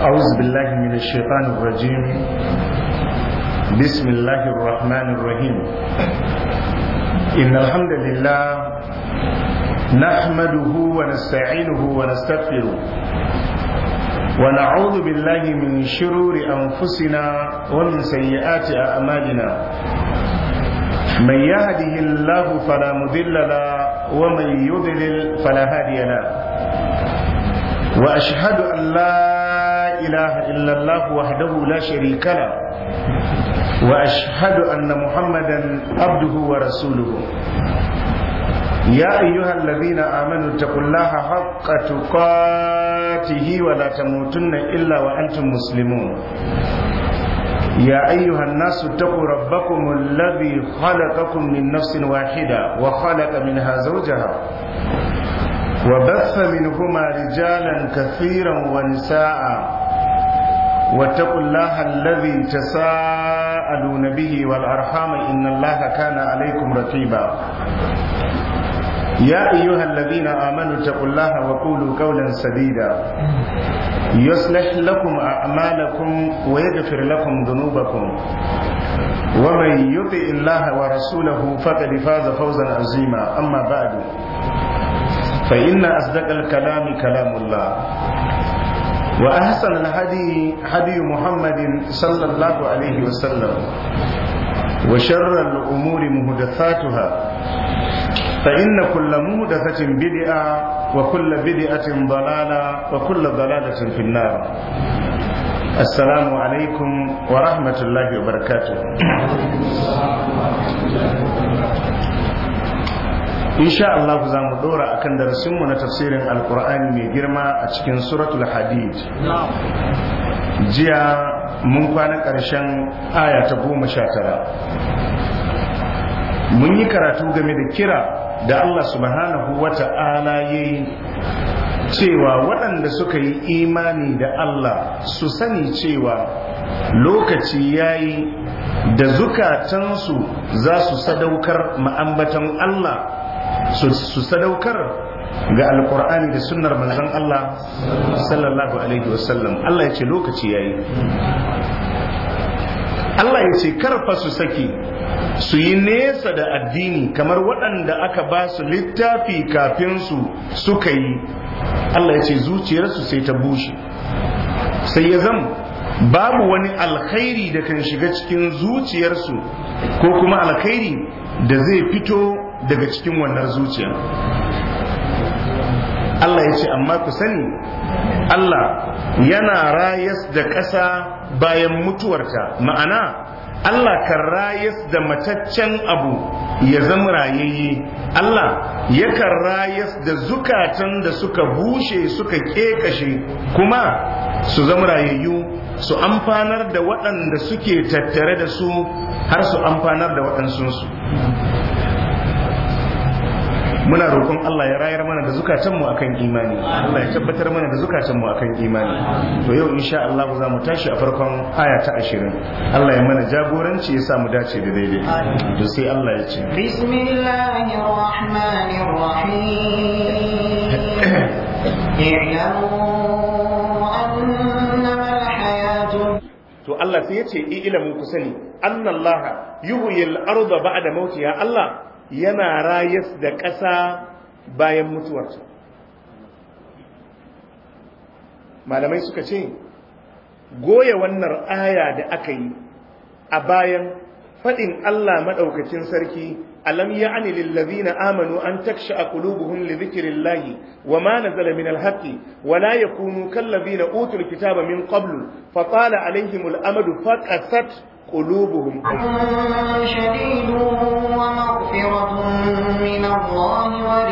أعوذ بالله من الشيطان الرجيم بسم الله الرحمن الرحيم إن الحمد لله نحمده ونستعينه ونستغفره ونعوذ بالله من شرور أنفسنا ومن سيئات أعمالنا من يهده الله فلا مضل له ومن يضلل فلا هادي له وأشهد أن لا إله إلا الله وحده لا شريك له وأشهد أن محمدا عبده ورسوله يا أيها الذين آمنوا اتقوا الله حق تقاته ولا تموتن إلا وأنتم مسلمون يا أيها الناس اتقوا ربكم الذي خلقكم من نفس واحدة وخلق منها زوجها وبث منهما رجالا كثيرا ونساء واتقوا الله الذي تساءلون به والأرحام إن الله كان عليكم رقيبا يا أيها الذين آمنوا اتقوا الله وقولوا قولا سديدا يصلح لكم أعمالكم ويغفر لكم ذنوبكم ومن يطع الله ورسوله فقد فاز فوزا عظيما أما بعد فإن أصدق الكلام كلام الله وأحسن الهدي هدي محمد صلى الله عليه وسلم وشر الأمور مهدثاتها فإن كل مهدثة بدعة وكل بدعة ضلالة وكل ضلالة في النار السلام عليكم ورحمة الله وبركاته insha Allah za mu dora akan darasinmu na tafsirin alkur'ani mai girma a cikin suratul hadid jiya mun kwana ƙarshen aya ta goma sha tara mun yi karatu game da kira da Allah subhanahu wa ta'ala ya yi cewa waɗanda suka yi imani da Allah su sani cewa lokaci ya yi da zukatansu za su sadaukar ma'ambatan Allah su sadaukar ga alkur'ani da sunnar manzon Allah sallallahu alaihi wasallam Allah ya ce lokaci yayi Allah ya ce karfa su saki su yi nesa da addini kamar waɗanda aka ba su littafi kafin su suka yi Allah ya ce zuciyarsu sai ta bushe sai ya zama babu wani alkhairi da kan shiga cikin zuciyarsu ko kuma alkhairi da zai fito daga cikin wannan zuciya Allah ya ce amma ku sani Allah yana rayas da ƙasa bayan mutuwarta ma'ana Allah kan rayas da mataccen abu ya zama rayayye Allah yakan rayas da zukatan da suka bushe suka ƙeƙashe kuma su zama rayayyu su amfanar da waɗanda suke tattare da su har su amfanar da waɗansunsu muna roƙon Allah ya rayar mana da zukatanmu akan imani Allah ya tabbatar mana da zukatanmu akan imani to yau insha Allah za mu tashi a farkon aya ta 20 Allah ya mana jagoranci ya sa mu dace da daidai to sai Allah ya ce bismillahir rahmanir rahim to Allah sai ya ce ilamu ku sani annallaha yuhyil arda ba'da mautiha Allah yana rayas da ƙasa bayan mutuwarta malamai suka ce goya wannan aya da aka yi a bayan faɗin Allah maɗaukacin sarki alam ya'ni lillazina amanu an taksha qulubuhum li dhikrillahi wa ma nazala min alhaqqi wa la yakunu kallazina utul kitaba min qablu fa tala alaihimul amadu faqasat قلوبهم شديد ومغفرة من الله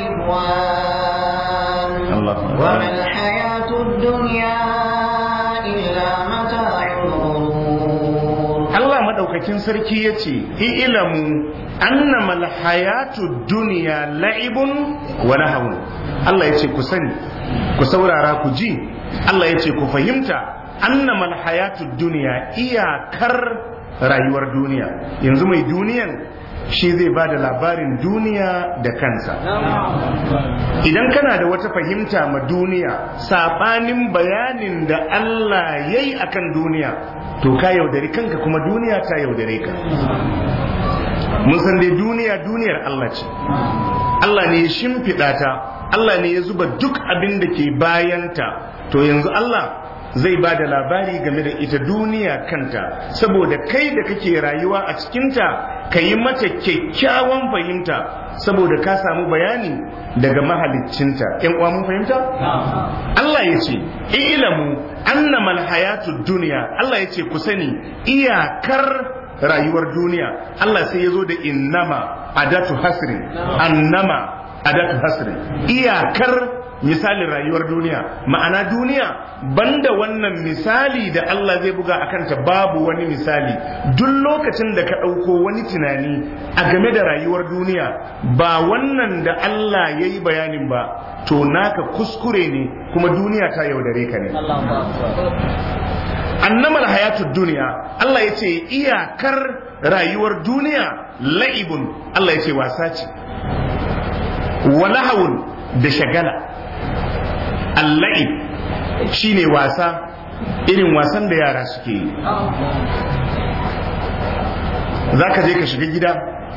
ورضوان الله وما الحياة الدنيا إلا متاع الغرور Allah madaukakin sarki yace ilamu annama alhayatu dunya la'ibun wa lahawun Allah yace ku sani ku saurara ku ji Allah yace ku fahimta annama alhayatu dunya iyakar rayuwar duniya yanzu mai duniyan shi zai ba da labarin duniya da kansa idan kana da wata fahimta ma duniya saɓanin bayanin da Allah ya yi a kan duniya to ka yaudari kanka kuma duniya ta yaudare ka mun san dai duniya duniyar Allah ce Allah ne ya shimfiɗa ta Allah ne ya zuba duk abin da ke bayanta to yanzu Allah zai ba da labari game da ita duniya kanta saboda kai da kake rayuwa a cikinta ka yi mata kyakkyawan fahimta saboda ka samu bayani daga mahaliccinta ‘yan uwa mun fahimta? Allah ya ce ilamu annamal hayatu duniya Allah ya ce ku sani iyakar rayuwar duniya Allah sai ya zo da innama adatu hasri annama adatu hasri iyakar misalin rayuwar duniya ma'ana duniya banda wannan misali da Allah zai buga a kanta babu wani misali duk lokacin da ka ɗauko wani tunani a game da rayuwar duniya ba wannan da Allah ya yi bayanin ba to naka kuskure ne kuma duniya ta yaudare ka ne annamal hayatud duniya Allah ya ce iyakar rayuwar duniya la'ibun Allah ya ce wasa ce walahawun da shagala alla'ib shine wasa irin wasan da yara suke yi za ka je ka shiga gida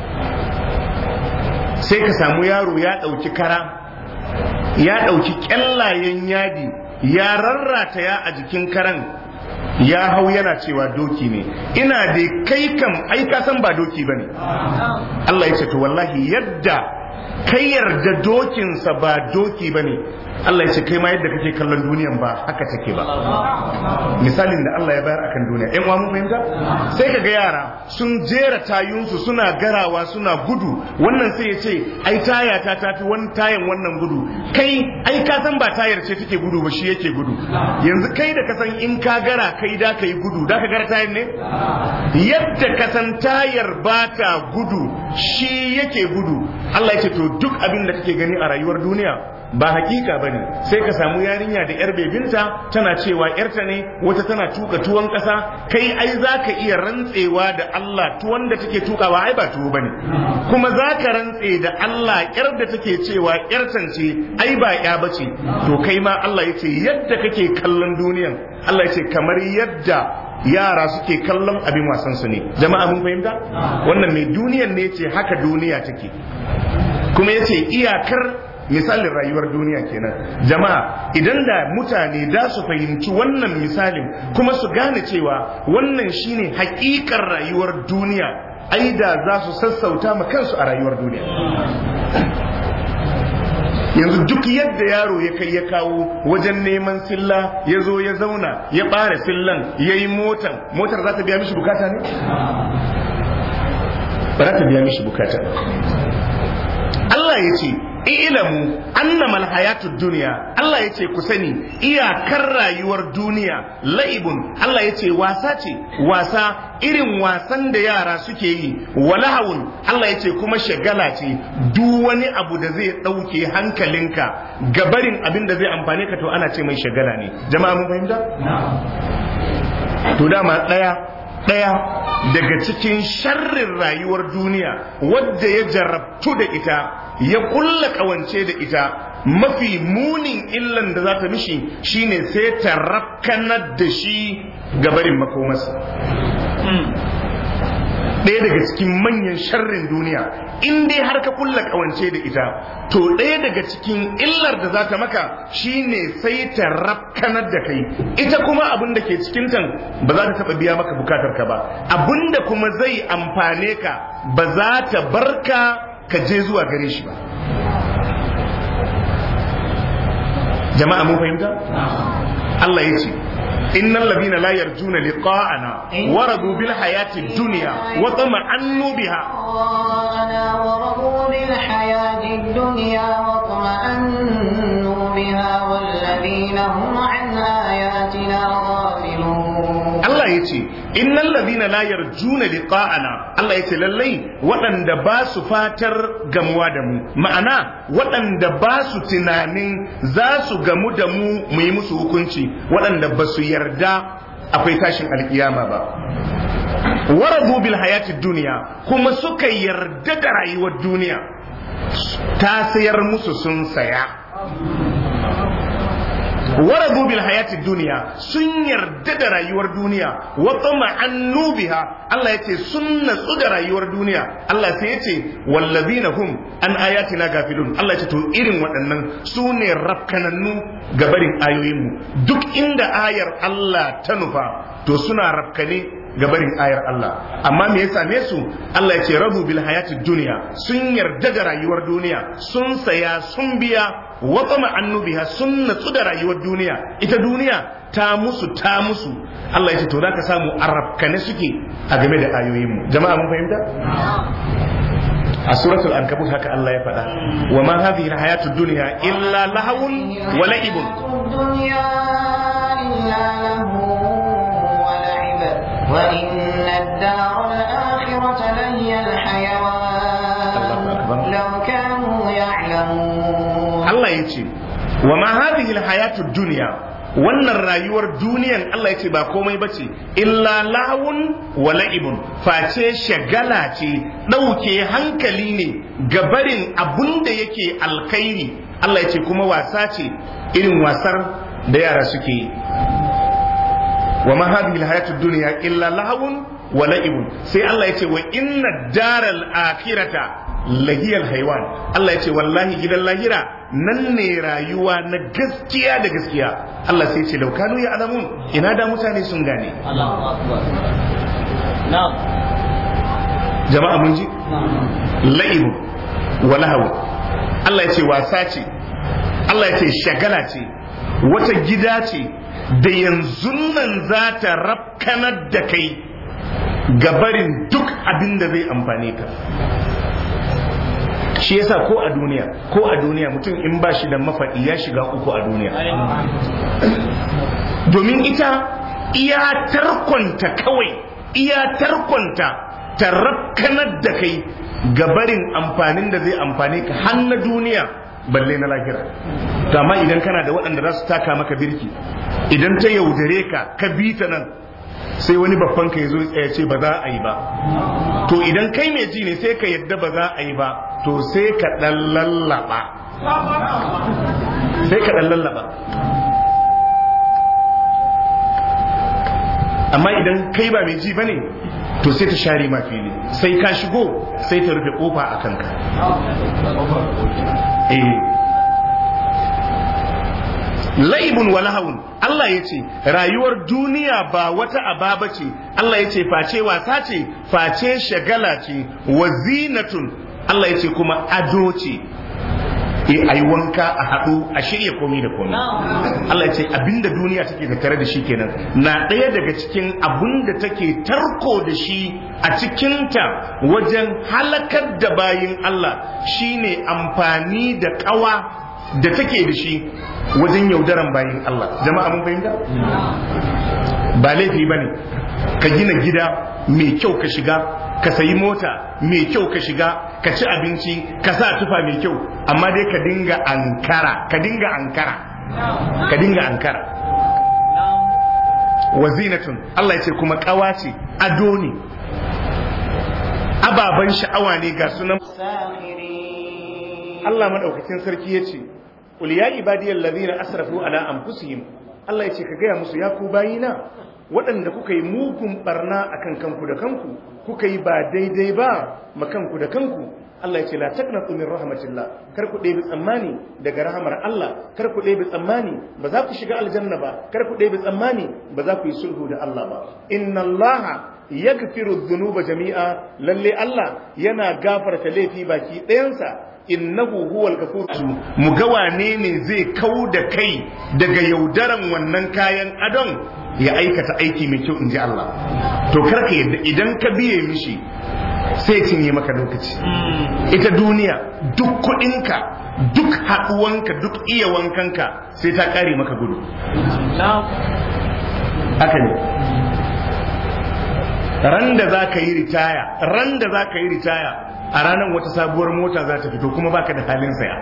sai ka samu yaro ya ɗauki kara ya ɗauki ƙyallayen yadi ya rarrata ya a jikin karan ya hau yana cewa doki ne ina da kai kam ai ka san ba doki bane Allah ya ce to wallahi yadda kai yarda dokinsa ba doki bane Allah ya ce kai ma yadda kake kallon duniyan ba haka take ba misalin da Allah ya bayar akan duniya ƴan uwa mun fahimta sai kaga yara sun jera tayunsu suna garawa suna gudu wannan sai ya ce ai taya ta tafi wani tayan wannan gudu kai ai ka san ba tayar ce take gudu ba shi yake gudu yanzu kai da ka san in ka gara kai da ka yi gudu da ka gara tayar ne yadda ka san tayar ba ta gudu shi yake gudu Allah ya ce to duk abin da kake gani a rayuwar duniya ba hakika ba ne sai ka samu yarinya da yar bebinta tana cewa yarta ne wata tana tuka tuwon ƙasa kai ai za ka iya rantsewa da Allah tuwon da take tukawa ai ba tuwo ba ne kuma za ka rantse da Allah yar da take cewa yartan ce ai ba ya bace to kai ma Allah ya ce yadda kake kallon duniyan Allah ya ce kamar yadda yara suke kallon abin wasan su ne jama'a mun fahimta wannan mai duniyan ne ce haka duniya take kuma yace iyakar misalin rayuwar duniya kenan jama'a idan da mutane da su fahimci wannan misalin kuma su gane cewa wannan shine hakikar rayuwar duniya ai da za su sassauta ma kansu a rayuwar duniya yanzu duk yadda yaro ya kai ya kawo wajen neman silla ya zo ya zauna ya ɓare sillan ya yi motan motar za ta biya mishi bukata ne ba za ta biya mishi bukata Allah ya ce ilamu annamal hayatud duniya Allah ya ce ku sani iyakar rayuwar duniya la'ibun Allah ya ce wasa ce wasa irin wasan da yara suke yi walahawun Allah ya ce kuma shagala ce duk wani abu da zai ɗauke hankalinka gabarin abin da zai amfane ka to ana ce mai shagala ne jama'a mun fahimta to dama ɗaya ɗaya daga cikin sharrin rayuwar duniya wadda ya jarabtu da ita ya kulla kawance da ita mafi munin illan da za ta mishi shine sai ta rafkanar da shi gabarin makomarsa ɗaya daga cikin manyan sharrin duniya in dai har ka kulla kawance da ita to ɗaya daga cikin illar da za ta maka shine sai ta rafkanar da kai ita kuma abin da ke cikin tan ba za ta taɓa biya maka bukatar ka ba abin da kuma zai amfane ka ba za ta barka ka je zuwa gare shi ba jama'a mun fahimta Allah ya ce إن الذين لا يرجون لقاءنا ورضوا بالحياة الدنيا وطمأنوا بها ورضوا بالحياة الدنيا واطمأنوا بها والذين هم عن آياتنا غافلون Allah ya ce innal ladina la yarjuna liqa'ana Allah ya ce lallai waɗanda ba su fatar gamuwa da mu ma'ana waɗanda ba su tunanin za su gamu da mu mu yi musu hukunci waɗanda ba su yarda akwai tashin alkiyama ba waradu bil hayati duniya kuma suka yarda da rayuwar duniya ta sayar musu sun saya waradu bil hayati duniya sun yarda da rayuwar duniya wa tama'annu biha Allah yace sun natsu da rayuwar duniya Allah sai yace wallazina hum an ayatina gafilun Allah yace to irin waɗannan su ne rafkanannu ga barin ayoyinmu duk inda ayar Allah ta nufa to suna rafkane ga barin ayar Allah amma me ya same su Allah ya ce rabu bil hayati duniya sun yarda da rayuwar duniya sun saya sun biya wa tsama annubiha sun natsu da rayuwar duniya ita duniya ta musu ta musu Allah ya ce to zaka samu arabkane suke a game da ayoyin mu jama'a mun fahimta a suratul ankabut haka Allah ya faɗa wa ma hadhihi alhayatud dunya illa lahawun wa la'ibun وإن الدار الآخرة لهي الحيوان لو كانوا يعلمون الله يجي وما هذه الحياة الدنيا wannan rayuwar duniyan Allah ya ce ba komai bace illa lahawun wa la'ibun face shagala ce ɗauke hankali ne gabarin abun da yake alkhairi Allah ya ce kuma wasa ce irin wasar da yara suke yi wa ma hadhihi alhayatu dunya illa lahawun wa la'ibun sai Allah yace wa inna daral akhirata lahiyal haywan Allah yace wallahi gidan lahira nan ne rayuwa na gaskiya da gaskiya Allah sai yace laukanu ya alamun ina da mutane sun gane jama'a mun ji la'ibun wa lahawun Allah yace wasa ce Allah yace shagala ce wata gida ce da yanzu nan za ta rafkanar da kai gabarin duk abin da zai amfane ka shi yasa ko a duniya ko a duniya mutum in ba shi da mafaɗi ya shiga uku a duniya domin ita iya tarkonta kawai iya tarkonta ta rafkanar da kai gabarin amfanin da zai amfane ka har na duniya balle na lahira to amma idan kana da waɗanda za su taka maka birki idan ta yaudare ka ka bi ta nan sai wani babban ka ya zo ya ce ba za a yi ba to idan kai mai ji ne sai ka yadda ba za a yi ba to sai ka ɗan lallaba sai ka ɗan lallaba amma idan kai ba mai ji ba ne to sai ta share ma fili sai ka shigo sai ta rufe kofa a kanka eh laibun wa lahawun Allah ya ce rayuwar duniya ba wata ababa ce Allah ya ce face wasa ce face shagala ce wa zinatun Allah ya ce kuma ado ce e ayi wanka a haɗu a shirya komi da komi Allah ya ce abinda duniya take tattare da shi kenan na ɗaya daga cikin abinda take tarko da shi a cikinta wajen halakar da bayin Allah shine amfani da ƙawa da take da shi wajen yaudaran bayin Allah jama'a mun fahimta ba laifi ba ne ka gina gida mai kyau ka shiga ka sayi mota mai kyau ka shiga ka ci abinci ka sa tufa mai kyau amma dai ka dinga ankara ka dinga ankara ka dinga ankara wazinatun Allah ya ce kuma kawa ce ado ne ababen sha'awa ne ga sunan Allah madaukakin sarki ya ce Qul ya ibadiyal ladina asrafu ala anfusihim Allah ya ce ka gaya musu ya ku bayina waɗanda kuka yi mugun barna akan kanku da kanku kuka yi ba daidai ba ma kanku da kanku Allah ya ce la taqnatu min rahmatillah kar ku ɗebi tsammani daga rahamar Allah kar ku ɗebi tsammani ba za ku shiga aljanna ba kar ku ɗebi tsammani ba za ku yi sulhu da Allah ba inna Allah yaghfiru dhunuba jami'a lalle Allah yana gafarta laifi baki ɗayansa innahu huwal ghafur mu ga wane ne zai kau da kai daga yaudaran wannan kayan adon ya aikata aiki mai kyau in ji Allah to karka yadda idan ka biye mishi sai cinye maka lokaci ita duniya duk kuɗinka duk haɗuwanka duk iya wankanka sai ta ƙare maka gudu haka ne ran da za ka yi ritaya ran da za ka yi ritaya a ranar wata sabuwar mota za ta fito kuma baka da halin saya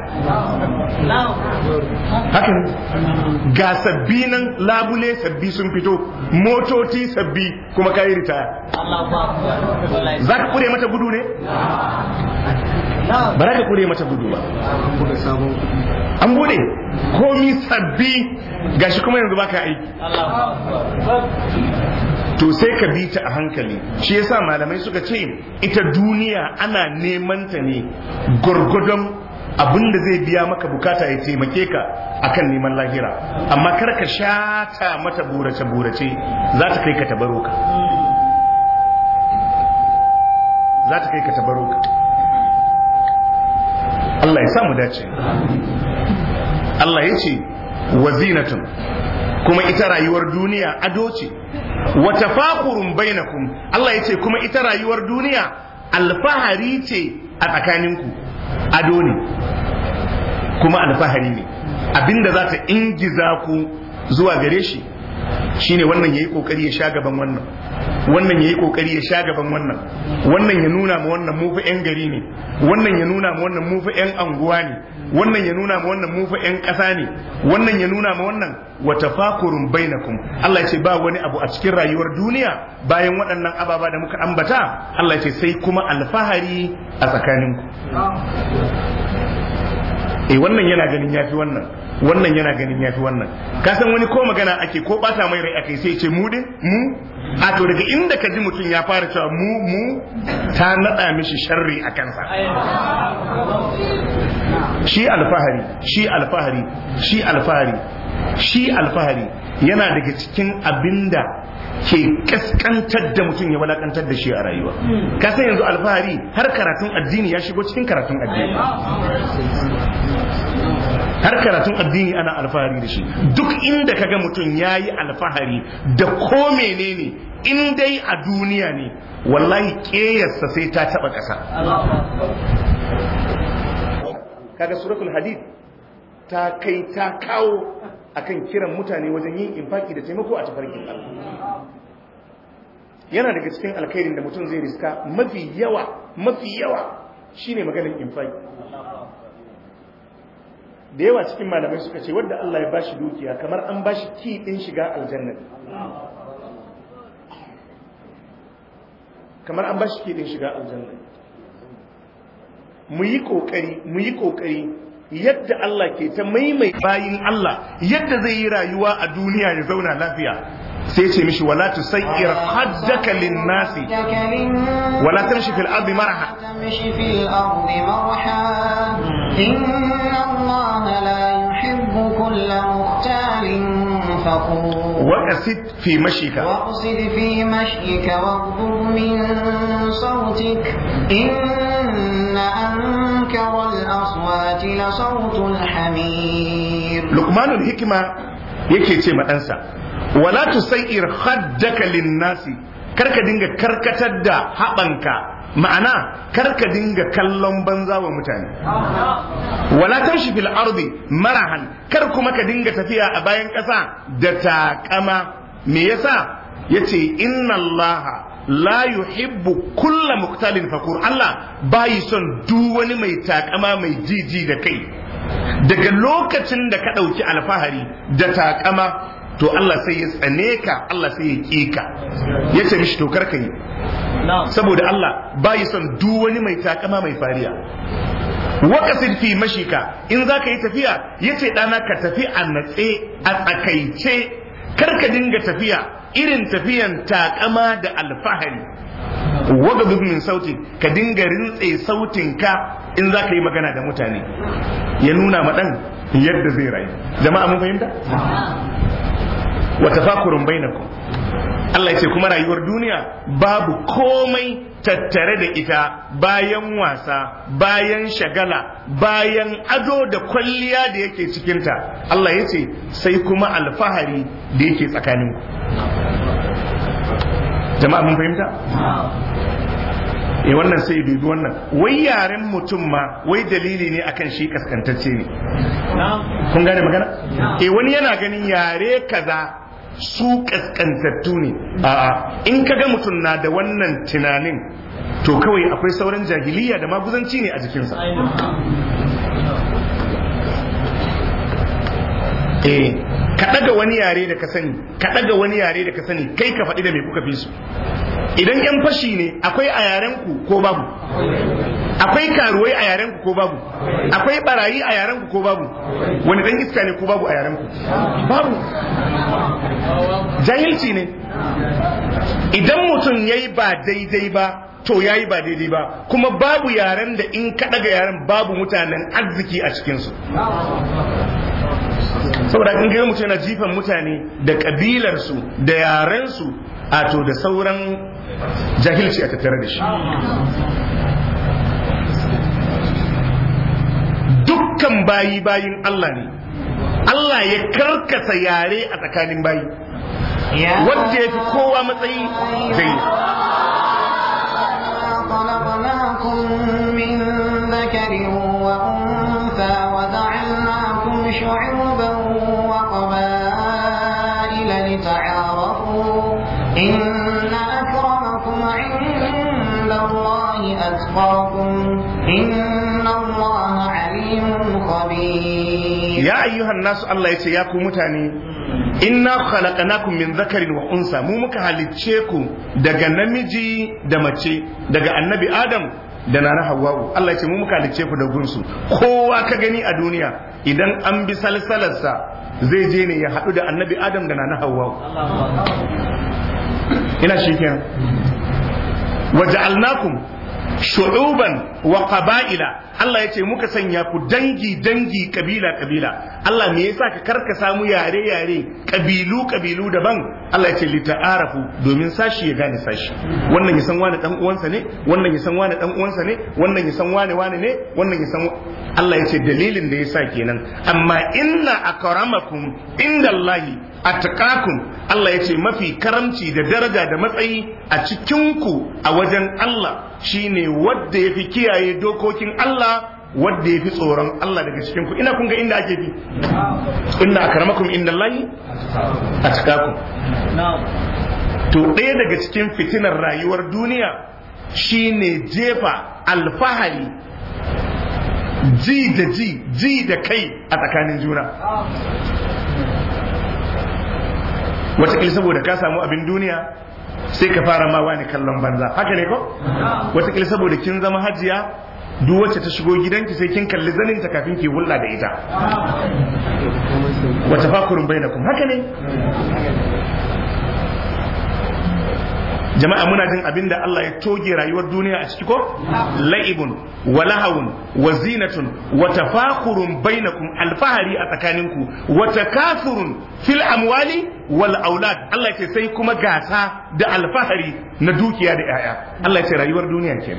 haka ne ga sabbi nan labule sabbi sun fito motoci sabbi kuma kayi ritaya za ka kure mata gudu ne ba za ka kure mata gudu ba an bude komi sabbi gashi kuma yanzu baka aiki to sai ka bi ta a hankali shi yasa malamai suka ce ita duniya ana neman ta ne gwargwadon abin da zai biya maka bukata ya taimake ka akan neman lahira amma kar ka shata mata burace burace za ta kai ka tabaro ka za ta kai ka tabaro ka Allah ya samu dace Allah ya ce wazinatun kuma ita rayuwar duniya ado ce wa tafakurun bainakum Allah ya ce kuma ita rayuwar duniya alfahari ce a tsakaninku ado ne kuma alfahari ne abinda za ta ingiza ku zuwa gare shi shine wannan yayi kokari ya sha gaban wannan wannan yayi kokari ya sha gaban wannan wannan ya nuna ma wannan mu fa yan gari ne wannan ya nuna ma wannan mu fa yan anguwa ne wannan ya nuna ma wannan mu fa yan ƙasa ne wannan ya nuna ma wannan wa tafakurun bainakum Allah ya ce ba wani abu a cikin rayuwar duniya bayan waɗannan ababa da muka ambata Allah ya ce sai kuma alfahari a tsakaninku eh wannan yana ganin yafi wannan wannan yana ganin yafi wannan ka san wani ko magana ake ko bata mai rai ake sai ce mu din mu a to daga inda ka ji mutum ya fara cewa mu mu ta nada mishi sharri a kansa shi alfahari shi alfahari shi alfahari shi alfahari yana daga cikin abinda ke kaskantar da mutum ya walakantar da shi a rayuwa ka san yanzu alfahari har karatun addini ya shigo cikin karatun addini har karatun addini ana alfahari da shi duk inda kaga mutum ya yi alfahari da ko menene in dai a duniya ne wallahi ƙeyarsa sai ta taɓa ƙasa kaga suratul hadid ta kai ta kawo akan kiran mutane wajen yin infaki da taimako a tafarkin Allah yana daga cikin alkhairin da mutum zai riska mafi yawa mafi yawa shine maganar infaki da yawa cikin malamai suka ce wadda Allah ya bashi dukiya kamar an bashi ki din shiga aljanna kamar an bashi ki din shiga aljanna mu yi kokari mu yi kokari yadda Allah ke ta maimai bayin Allah yadda zai yi rayuwa a duniya ya zauna lafiya sai ce mishi wala tusayyir haddaka lin-nasi wala tamshi fil ardi maraha تمشي في الأرض مرحا إن الله لا يحب كل مختال فخور وقsid fi mashika واقصد في مشيك واغضب من صوتك إن أنكر الأصوات لصوت الحمير luqmanul hikima yake ce ma ɗansa wala tusayyir haddaka lin-nasi karka dinga karkatar da haɓanka ma'ana karka dinga kallon banza wa mutane wala tamshi fil ardi marahan kar kuma ka dinga tafiya a bayan ƙasa da taƙama me yasa yace inna allaha la yuhibbu kulla muktalin fakur Allah bayi son duk wani mai takama mai jiji da kai daga lokacin da ka ɗauki alfahari da takama to Allah sai ya tsane ka Allah sai ya ƙi ka ya ce mishi to karka yi saboda Allah bayi son duk wani mai takama mai fariya waqasid fi mashika in za ka yi tafiya ya ce ɗana ka tafi a natse a tsakaice karka dinga tafiya irin tafiyan takama da alfahari waga min sauti ka dinga rintse sautin ka in za ka yi magana da mutane ya nuna ma ɗan yadda zai rayu jama'a mun fahimta wa tafakurun bainakum Allah ya ce kuma rayuwar duniya babu komai tattare da ita bayan wasa bayan shagala bayan ado da kwalliya da yake cikinta Allah ya ce sai kuma alfahari da yake tsakaninku jama'a mun fahimta eh wannan sai dubi wannan wai yaren mutum ma wai dalili ne akan shi kaskantacce ne kun gane magana eh wani yana ganin yare kaza su kaskantattu ne a'a in kaga mutum na da wannan tunanin to kawai akwai sauran jahiliya da maguzanci ne a jikinsa eh ka ɗaga wani yare da ka sani ka ɗaga wani yare da ka sani kai ka faɗi da me kuka fi su idan yan fashi ne akwai a yarenku ko babu akwai karuwai a yarenku ko babu akwai barayi a yarenku ko babu wani dan iska ne ko babu a yarenku babu jahilci ne idan mutum ya yi ba daidai ba to ya yi ba daidai ba kuma babu yaren da in ka daga yaren babu mutanen arziki a cikinsu saboda in ga mutum yana jifan mutane da kabilarsu da yarensu a to da sauran jahilci a tattare da shi dukkan bayi bayin Allah ne Allah ya karkasa yare a tsakanin bayi wadda ya fi kowa matsayi zai خلقناكم من ذكر وأنثى وجعلناكم شعوبا وقبائل لتعارفوا إن أكرمكم عند الله أتقاكم إن الله عليم خبير ya ayyuhan nasu Allah ya ce ya ku mutane inna khalaqnakum min zakarin wa unsa mu muka halicce ku daga namiji da mace daga annabi adam da nana hawwa'u Allah ya ce mu muka halicce ku da gunsu kowa ka gani a duniya idan an bi salsalarsa zai je ne ya haɗu da annabi adam da nana hawwa'u ina shi kenan waja'alnakum shu'uban wa qaba'ila Allah ya ce muka sanya ku dangi dangi kabila kabila Allah me yasa ka karka samu yare yare kabilu kabilu daban Allah ya ce li ta'arafu domin sashi ya gane sashi wannan ya san wani dan uwansa ne wannan ya san wani dan uwansa ne wannan ya san wani wani ne wannan ya san Allah ya ce dalilin da yasa kenan amma inna akramakum indallahi attaqakum Allah ya ce mafi karamci da daraja da matsayi a cikinku a wajen Allah shine wadda ya fi kiyaye dokokin Allah wadda ya fi tsoron Allah daga cikinku ina kun ga inda ake bi inna akramakum indallahi attaqakum to ɗaya daga cikin fitinar rayuwar duniya shine jefa alfahari ji da ji ji da kai a tsakanin juna watakila saboda ka samu abin duniya sai ka fara ma wani kallon banza haka ne ko watakila saboda kin zama hajiya duk wacce ta shigo gidanki sai kin kalli zaninta kafin ki hulɗa da ita wata fakurun bainakum haka ne jama'a muna jin abin da Allah ya toge rayuwar duniya a ciki ko la'ibun wa lahawun wa zinatun wa tafakhurun bainakum alfahari a tsakaninku wa takathurun fil amwali wal aulad Allah ya ce sai kuma gasa da alfahari na dukiya da yaya Allah ya ce rayuwar duniya ke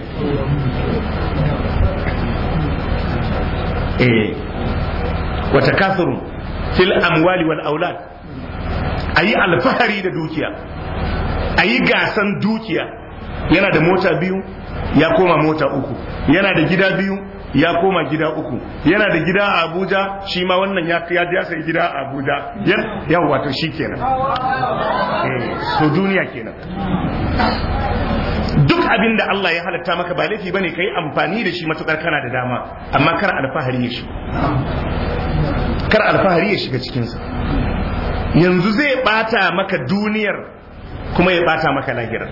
eh wa takathurun fil amwali wal aulad ayi alfahari da dukiya a yi gasan dukiya yana da mota biyu ya koma mota uku yana da gida biyu ya koma gida uku yana da gida a abuja shi ma wannan ya ya sai gida a abuja yan wato shi kenan to duniya kenan duk abin da Allah ya halatta maka ba laifi bane kai amfani da shi matukar kana da dama amma kar alfahari ya shiga kar alfahari ya shiga cikinsa yanzu zai bata maka duniyar kuma ya bata maka lahira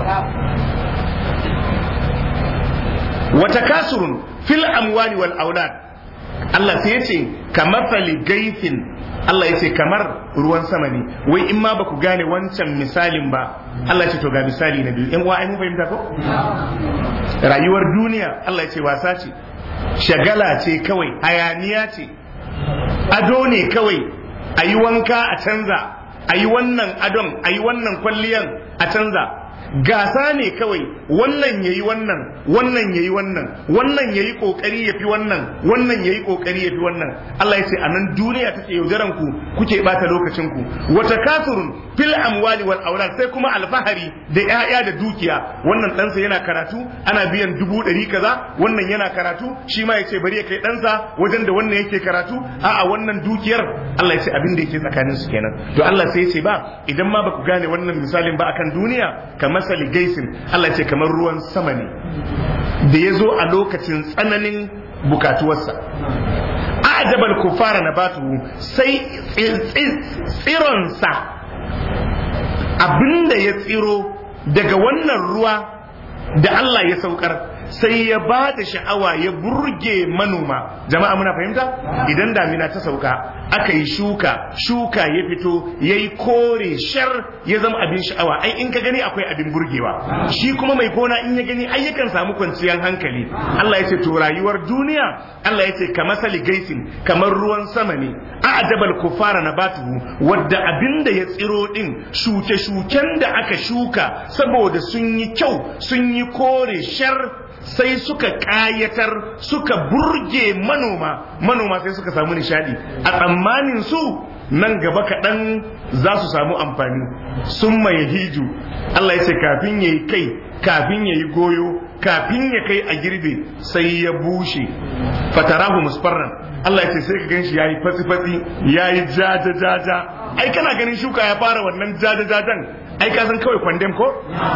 wata kasurun fil amwali wal aulad Allah sai ya ce kamar fali gaifin Allah ya ce kamar ruwan sama ne wai in ma baku gane wancan misalin ba Allah ya ce to ga misali na biyu yan uwa ai mun fahimta ko rayuwar duniya Allah ya ce wasa ce shagala ce kawai hayaniya ce ado ne kawai a yi wanka a canza a yi wannan adon a yi wannan kwalliyan a canza gasa ne kawai wannan ya yi wannan wannan ya yi wannan wannan ya yi ƙoƙari ya fi wannan wannan ya yi ƙoƙari ya fi wannan Allah ya ce a nan duniya take yaudaran ku kuke ɓata lokacin ku wata kafirun fil amwali wal aulad sai kuma alfahari da ƴaƴa da dukiya wannan ɗansa yana karatu ana biyan dubu ɗari kaza wannan yana karatu shi ma ya ce bari ya kai ɗansa wajen da wannan yake karatu a'a wannan dukiyar Allah ya ce abin da yake tsakanin su kenan to Allah sai ya ce ba idan ma ba ku gane wannan misalin ba akan duniya kamar masali gaisin Allah ce kamar ruwan sama ne da ya zo a lokacin tsananin bukatuwarsa ajabal kufara na batu sai tsironsa abinda ya tsiro daga wannan ruwa da Allah ya saukar sai ya ba da sha'awa ya burge manoma jama'a muna fahimta idan damina ta sauka aka yi shuka shuka ya fito ya yi kore shar ya zama abin sha'awa ai in ka gani akwai abin burgewa shi kuma mai gona in ya gani ai yakan samu kwanciyar hankali Allah ya ce to rayuwar duniya Allah ya ce ka masali gaisin kamar ruwan sama ne a ajabal kufara na batuhu wadda abin da ya tsiro din shuke-shuken da aka shuka saboda sun yi kyau sun yi kore shar sai suka ƙayatar suka burge manoma manoma sai suka samu nishadi a tsammanin su nan gaba kaɗan za su samu amfani sun mai hiju Allah ya ce kafin ya yi kai kafin ya yi goyo kafin ya kai a girbe sai ya bushe fatarahu musfarran Allah ya ce sai ka gan shi ya yi fatsi-fatsi ya yi jaja-jaja ai kana ganin shuka ya fara wannan jaja-jajan ai ka san kawai kwandem ko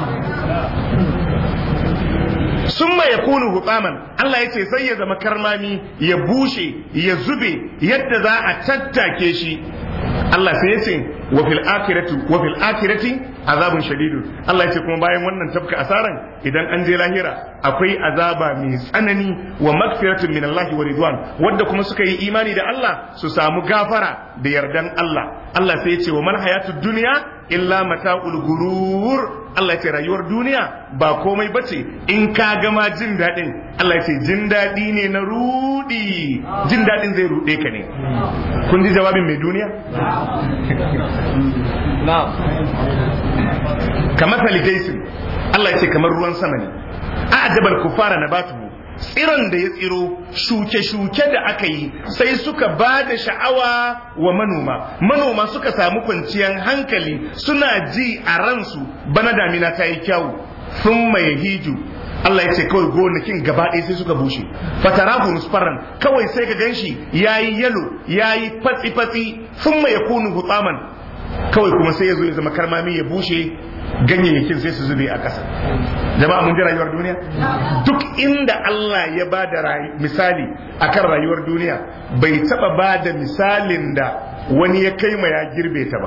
summa ya kunu hutaman Allah ya ce sai ya zama karmami ya bushe ya zube yadda za a tattake shi Allah sai ya ce wa fil akhirati wa fil akhirati azabun shadidu Allah ya ce kuma bayan wannan tafka asaran idan an je lahira akwai azaba mai tsanani wa magfiratun min Allah wa ridwan wanda kuma suka yi imani da Allah su samu gafara da yardan Allah Allah sai ya ce wa man hayatud dunya illa mata'ul gurur Allah ya ce rayuwar duniya ba komai bace in ka gama jin daɗin Allah ya ce jin daɗi ne na rudi jin daɗin zai ruɗe ka ne kun ji jawabin mai duniya kamar saligaisin Allah ya ce kamar ruwan sama ne a ajabal kufara na batu tsiron da ya tsiro shuke-shuke da aka yi sai suka ba da sha'awa wa manoma manoma suka samu kwanciyar hankali suna ji a ransu bana damina ta yi kyawu sun mai hiju Allah ya ce kawai gonakin gaba ɗaya sai suka bushe fatarahu musfarran kawai sai ka ganshi yayi yalo yayi fatsi-fatsi sun mai yakunu hutaman kawai kuma sai ya zo ya zama karmami ya bushe ganyayyakin sai su zube a ƙasa jama'a mun ji rayuwar duniya duk inda Allah ya ba da misali akan rayuwar duniya bai taba ba da misalin da wani ya kai ma ya girbe ta ba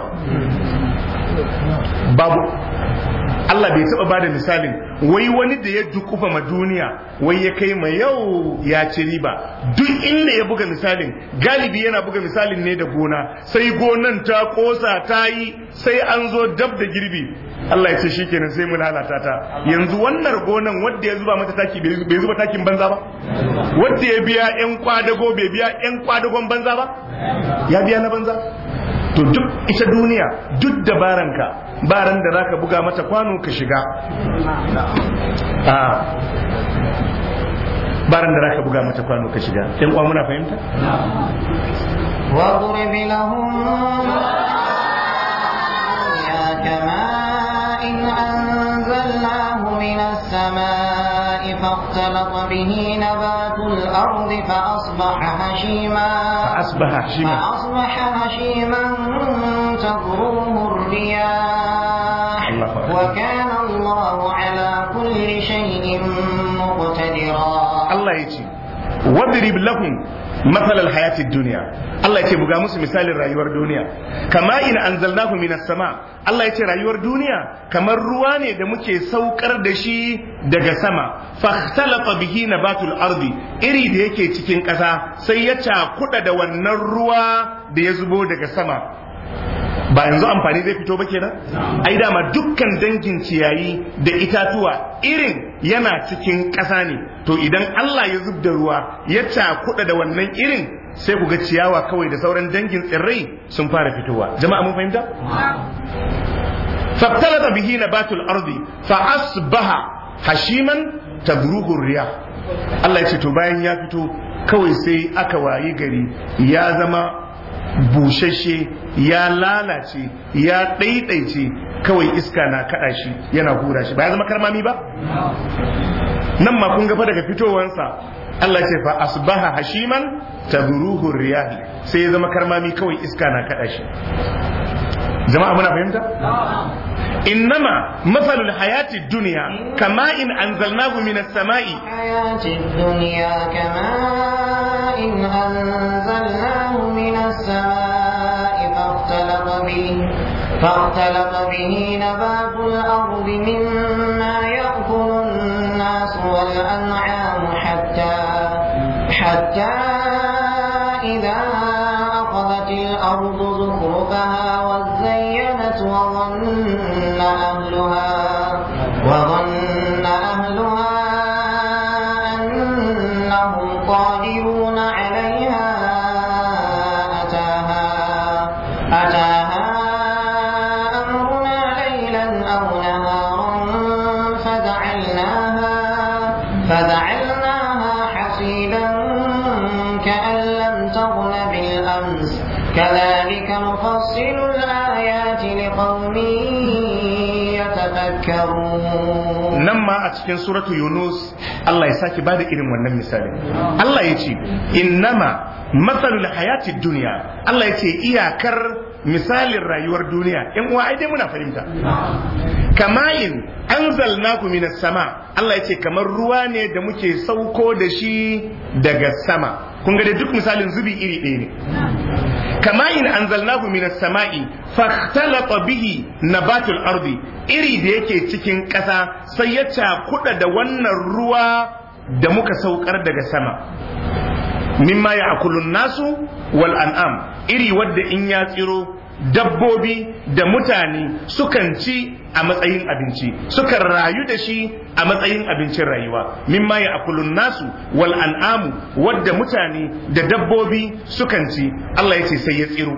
babu Allah bai taba ba da misalin wai wani da ya dukufa ma duniya wai ya kai ma yau ya ci riba duk inda ya buga misalin galibi yana buga misalin ne da gona sai gonan ta kosa ta yi sai an zo dab da girbi Allah ya ce shi kenan sai mu lalata ta yanzu wannan gonan wadda ya zuba mata taki bai zuba takin banza ba wadda ya biya yan kwadago bai biya yan kwadagon banza ba ya biya na banza to duk ita duniya duk dabaranka baran da zaka buga mata kwano ka shiga baran da zaka buga mata kwano ka shiga yan uwa muna fahimta واضرب لهم كماء أنزلناه من السماء فاختلط به نبات الأرض فأصبح هشيما فأصبح هشيما فأصبح هشيما تذروه الرياح الله أكبر. وكان الله على كل شيء مقتدرا Allah ya ce wadrib lahum matsalar hayatid duniya Allah ya ce buga musu misalin rayuwar duniya kama in anzalnahu minas sama Allah ya ce rayuwar duniya kamar ruwa ne da muke saukar da shi daga sama fahtalafa bihi nabatul ardi iri da yake cikin ƙasa sai ya cakuɗa da wannan ruwa da ya zubo daga sama ba yanzu amfani zai fito ba kenan ai dama dukkan dangin ciyayi da itatuwa irin yana cikin ƙasa ne to idan Allah ya zub da ruwa ya cakuɗa da wannan irin sai ku ga ciyawa kawai da sauran dangin tsirrai sun fara fitowa jama'a mun fahimta فاختلط به نبات الأرض فأصبح هشيما تذروه الرياح Allah ya ce to bayan ya fito kawai sai aka wayi gari ya zama bushashe ya lalace ya ɗaiɗaice kawai iska na kaɗa shi yana hura shi ba ya zama karmami ba nan ma kun gafa daga fitowansa Allah ce fa asbaha hashiman tadruhu riyahi sai ya zama karmami kawai iska na kaɗa shi jama'a muna fahimta innama mathalul hayati dunya kama in anzalnahu minas sama'i الحياة الدنيا كماء أنزلناه من السماء فاختلط به فاختلط به نبات الأرض مما يأكل الناس والأنعام حتى حتى إذا أخذت الأرض زخرفها وزينت وظن أهلها وظن أهلها أنهم قادرون عليها أتاها أتاها أمرنا ليلا أو نهارا فجعلناها فجعلناها حصيدا كأن لم تغن بالأمس كذلك نفصل الآيات لقوم يتفكرون nan ma a cikin suratu yunus Allah ya sake bada irin wannan misali Allah ya ce innama matsalul hayati duniya Allah ya ce iyakar misalin rayuwar duniya in uwa ai dai muna fahimta kama'in anzalnaku minas sama Allah ya ce kamar ruwa ne da muke sauko da shi daga sama kun ga dai duk misalin zubi iri ɗaya ne kama'in anzalnahu minas sama'i fakhtalata bihi nabatul ardi iri da yake cikin ƙasa sai ya cakuɗa da wannan ruwa da muka saukar daga sama mimma ya akulun nasu wal an'am iri wadda in ya tsiro dabbobi da mutane sukan ci a matsayin abinci sukan rayu da shi a matsayin abincin rayuwa mimma ya akulun nasu wal an'amu wadda mutane da dabbobi sukan ci Allah ya ce sai ya tsiro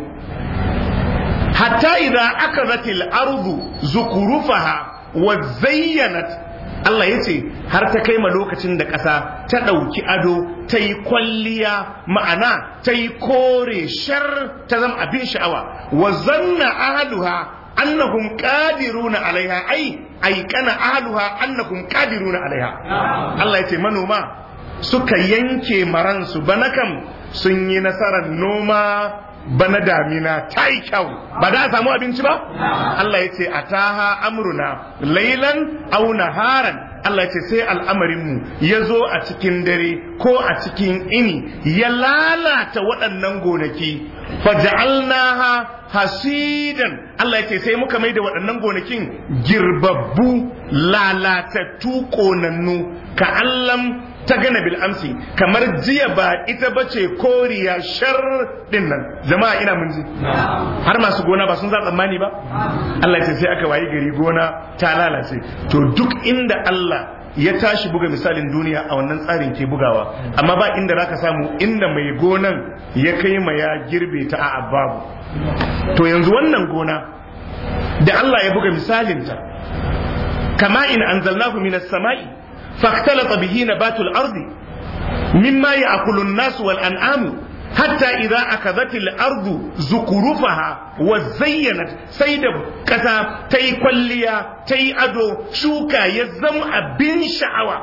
hatta idza akazatil ardu zukurufaha wa zayyanat Allah ya ce har ta kai ma lokacin da ƙasa ta ɗauki ado ta yi kwalliya ma'ana ta yi kore shar ta zama abin sha'awa wa zanna ahaduha annahum qadiruna alaiha ai ai kana ahaduha annahum qadiruna alaiha Allah ya ce manoma suka yanke maransu bana kam sun yi nasarar noma bana damina ta yi kyau ba da a samu abinci ba Allah ya ce a taha amruna lailan au naharan Allah ya ce sai al'amarinmu ya zo a cikin dare ko a cikin ini ya lalata waɗannan gonaki faja'alnaha hasidan Allah ya ce sai muka mai da waɗannan gonakin girbabbu lalatattu ƙonannu ka allam ta gana bil amsi kamar jiya ba ita bace koriya shar din nan jama'a ina mun ji har masu gona ba sun za tsammani ba Allah ya sai aka wayi gari gona ta lalace to duk inda Allah ya tashi buga misalin duniya a wannan tsarin ke bugawa amma ba inda zaka samu inda mai gonan ya kai ma ya girbe ta a babu to yanzu wannan gona da Allah ya buga misalinta kama in anzalnahu minas sama'i فاختلط به نبات الأرض مما يأكل الناس والأنعام حتى إذا أخذت الأرض زخرفها وزينت سيد كذا تي كليا تي أدو شوكا يزم أبن شعوى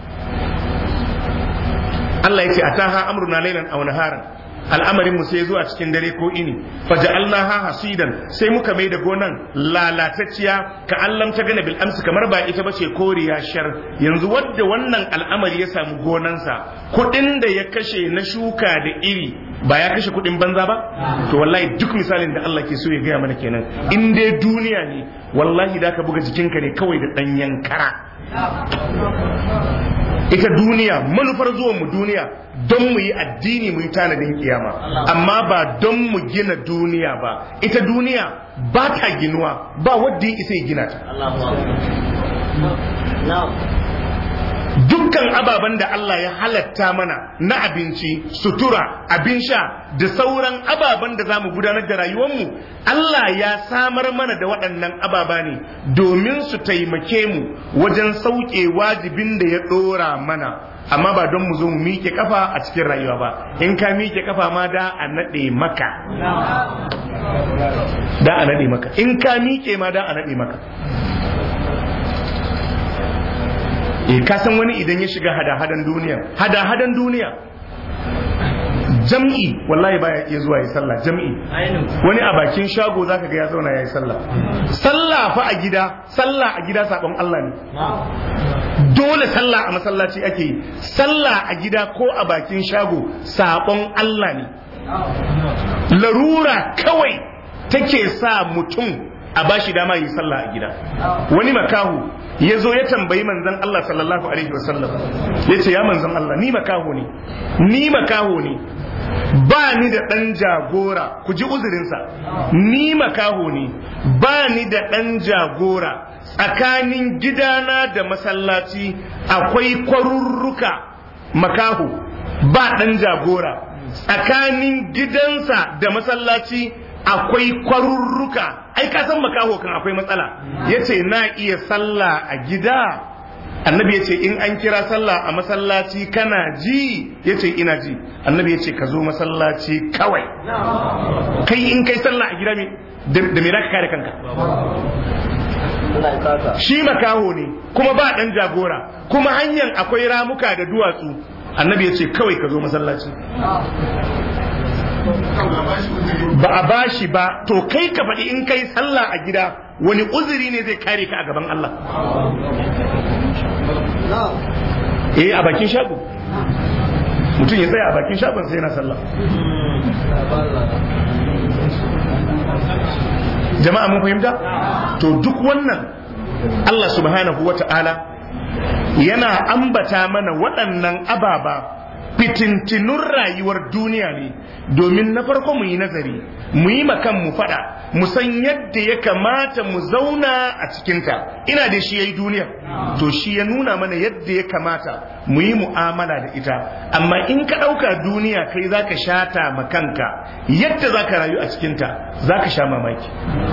الله يتي أتاها أمرنا ليلا أو نهارا al'amarin mu sai zo a cikin dare ko ini faja'alnaha hasidan sai muka mai da gonan lalatacciya ka allam ta gana bil amsi kamar ba ita bace koriya shar yanzu wadda wannan al'amari ya samu gonansa kuɗin da ya kashe na shuka da iri ba ya kashe kuɗin banza ba to wallahi duk misalin da Allah ke so ya gaya mana kenan in dai duniya ne wallahi da ka buga jikinka ne kawai da ɗanyen kara ita duniya manufar zuwan mu duniya don mu yi addini mu yi tanadin kiyama amma ba don mu gina duniya ba ita duniya ba ta ginuwa ba wadda ya isa ya gina ta dukkan ababen da Allah ya halatta mana na abinci sutura abin sha da sauran ababen da za mu gudanar da rayuwarmu Allah ya samar mana da waɗannan ababa ne domin su taimake mu wajen sauke wajibin da ya ɗora mana amma ba don mu zo mu miƙe kafa a cikin rayuwa ba in ka miƙe kafa ma da a naɗe maka da a naɗe maka in ka miƙe ma da a naɗe maka eh ka san wani idan ya shiga hada-hadan duniya hada-hadan duniya jam'i wallahi baya iya zuwa yi sallah jam'i wani a bakin shago zaka ga ya zauna ya yi sallah sallah sallah fa a gida sallah a gida sabon Allah ne dole sallah a masallaci ake yi sallah a gida ko a bakin shago sabon Allah ne larura kawai take sa mutum a bashi dama yi sallah a gida wani makahu ya zo ya tambayi manzon Allah sallallahu alaihi wasallam ya ce ya manzon Allah ni makaho ne ni makaho ne ba ni da ɗan jagora ku ji uzurinsa ni makaho ne ba ni da ɗan jagora tsakanin gidana da masallaci akwai kwarurruka makaho ba ɗan jagora tsakanin gidansa da masallaci akwai kwarurruka ai ka san makaho kan akwai matsala yace na iya sallah a gida annabi yace in an kira sallah a masallaci kana ji yace ina ji annabi yace ka zo masallaci kawai kai in kai sallah a gida me da me zaka kare kanka shi makaho ne kuma ba dan jagora kuma hanyar akwai ramuka da duwatsu annabi yace kawai ka zo masallaci ba a bashi ba to kai ka faɗi in kai sallah a gida wani uzuri ne zai kare ka a gaban Allah eh a bakin shago mutum ya tsaya a bakin shagon sai yana sallah jama'a mun fahimta to duk wannan Allah subhanahu wa ta'ala yana ambata mana waɗannan ababa fitintinun rayuwar duniya ne domin na farko mu yi nazari mu yi makan mu fada mu san yadda ya kamata mu zauna a cikinta ina da shi ya yi duniya to shi ya nuna mana yadda ya kamata mu yi mu'amala da ita amma in ka ɗauka duniya kai za ka shata ma kanka yadda za ka rayu a cikinta za ka sha mamaki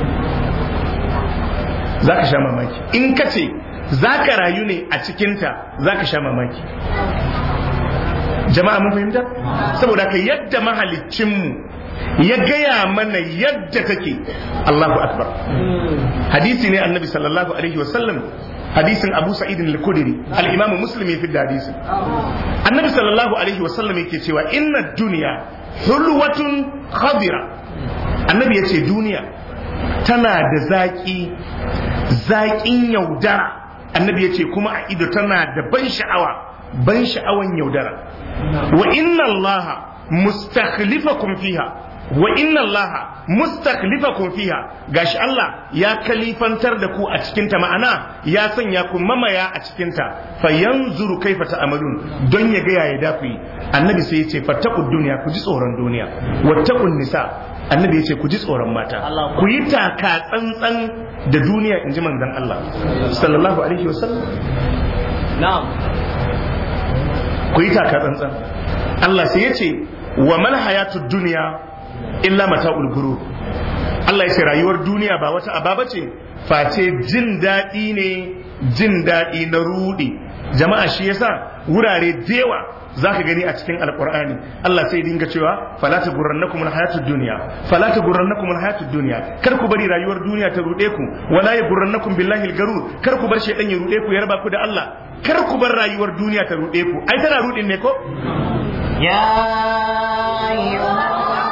za ka sha mamaki in ka ce za ka rayu ne a cikinta za ka sha mamaki jama'a mun fahimta saboda ka yadda mahaliccinmu ya gaya mana yadda take Allahu akbar hadisi ne annabi sallallahu alaihi wasallam hadisin abu sa'id al-khudri al-imam muslim ya fidda hadisin annabi sallallahu alaihi wasallam yake cewa inna dunya hulwatun khadira annabi yace duniya tana da zaki zaƙin yaudara annabi yace kuma a ido tana da ban sha'awa ban sha'awan yaudara wa inna allaha mustakhlifakum fiha wa inna allaha mustakhlifakum fiha gashi Allah ya kalifantar da ku a cikin ta ma'ana ya sanya ku mamaya a cikin ta fa yanzuru kaifa ta'malun don ya ga yaya da ku yi annabi sai ya ce fattaqud dunya ku ji tsoron duniya wattaqun nisa annabi ya ce ku ji tsoron mata ku yi taka tsantsan da duniya inji manzon Allah sallallahu alaihi wasallam na'am ku yi taka tsantsan Allah sai ya ce wa mal hayatud dunya illa mata'ul gurur Allah ya ce rayuwar duniya ba wata ababa ce face jin daɗi ne jin daɗi na rudi jama'a shi yasa wurare dewa zaka gani a cikin alqur'ani Allah sai dinga cewa fala tagurrannakum alhayatud dunya fala tagurrannakum alhayatud dunya kar ku bari rayuwar duniya ta rude ku wala yagurrannakum billahi algarur kar ku bar shaydan ya rude ku ya raba ku da Allah kar ku bar rayuwar duniya ta rude ku ai tana rudin ne ko يا أيها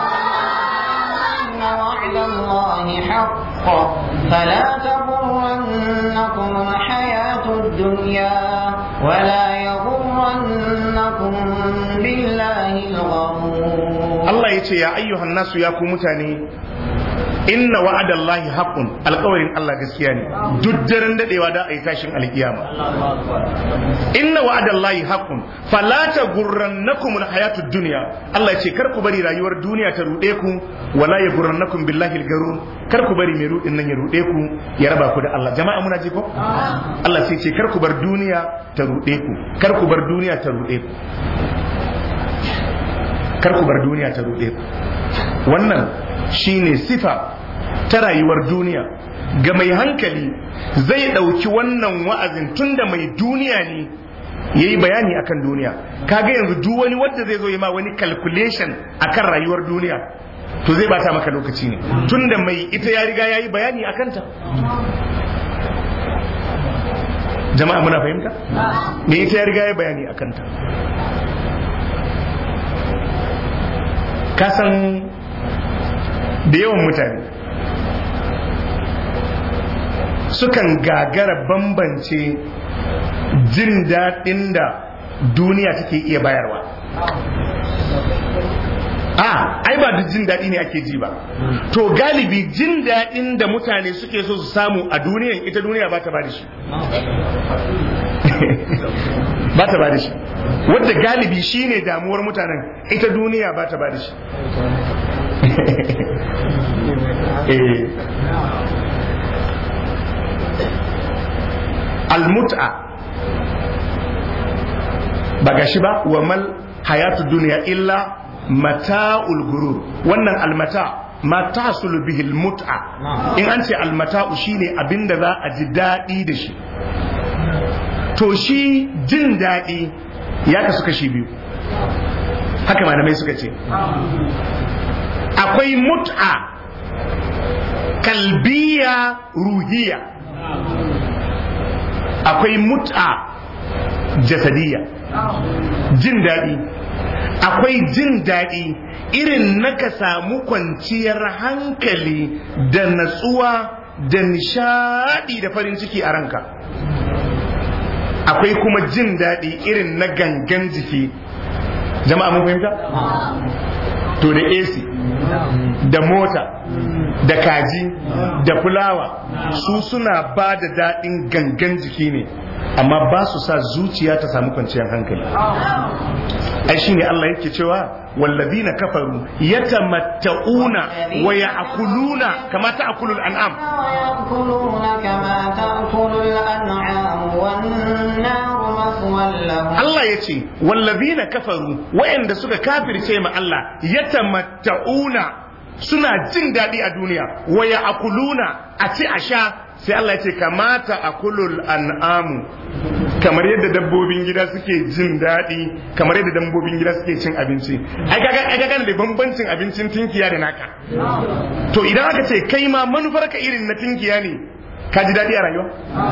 إن وعد الله حق فلا تغرنكم الحياة الدنيا ولا يغرنكم بالله الغرور Allah ya ce ya ayyuhan nasu ya ku mutane inna wa'adallahi haqqun alƙawarin Allah gaskiya ne duk daren dadewa da ayi tashin alkiyama inna wa'adallahi haqqun fala tagurrannakum alhayatud dunya Allah ya ce kar ku bari rayuwar duniya ta rude ku wala yagurrannakum billahi algarur kar ku bari mai rudin nan ya rude ku ya raba ku da Allah jama'a muna ji ko Allah sai ce kar ku bar duniya ta rude ku kar ku bar duniya ta rude ku kar ku bar duniya ta rude ku wannan shine sifa ta rayuwar duniya ga mai hankali zai ɗauki wannan wa'azin tunda mai duniya ne ya yi bayani akan duniya kaga yanzu duk wani wanda zai zo yi ma wani calculation akan rayuwar duniya to zai bata maka lokaci ne tunda mai ita ya riga ya yi bayani akan ta jama'a muna fahimta me ita ya riga ya bayani akan ta kasan da yawan mutane sukan gagara bambance jin daɗin da duniya take iya bayarwa a ai ba duk jin daɗi ne ake ji ba to galibi jin daɗin da mutane suke so su samu a duniyan ita duniya ba ta ba da shi ba ta ba da shi wadda galibi shine damuwar mutanen ita duniya ba ta ba da shi almut'a ba gashi ba wa mal hayatu duniya illa mata'ul gurur wannan almata ma tahsulu bihi almut'a in an ce almata'u shine abinda za a ji daɗi da shi to shi jin daɗi ya kasu kashi biyu haka malamai suka ce akwai mut'a kalbiya ruhiya akwai mut'a jasadiya jin daɗi akwai jin daɗi irin na ka samu kwanciyar hankali da natsuwa da nishaɗi da farin ciki a ranka akwai kuma jin daɗi irin na gangan jiki jama'a mun fahimta to da AC da mota da kaji da fulawa su suna ba da daɗin gangan jiki ne amma ba su sa zuciya ta samu kwanciyar hankali ai shine Allah yake cewa wallazina kafaru yatamatta'una wa ya'kuluna kama ta'kulul an'am ويأكلون كما تأكل الأنعام والنار مثوى لهم Allah ya ce wallazina kafaru wayanda suka kafirce ma Allah yatamatta'una suna jin daɗi a duniya wa ya'kuluna a ci a sha sai Allah ya ce kamata akulul an'amu kamar yadda dabbobin gida suke jin daɗi kamar yadda dabbobin gida suke cin abinci ai kaga ai kaga da bambancin abincin tinkiya da naka to idan aka ce kai ma manufar ka irin na tinkiya ne ka ji daɗi a rayuwa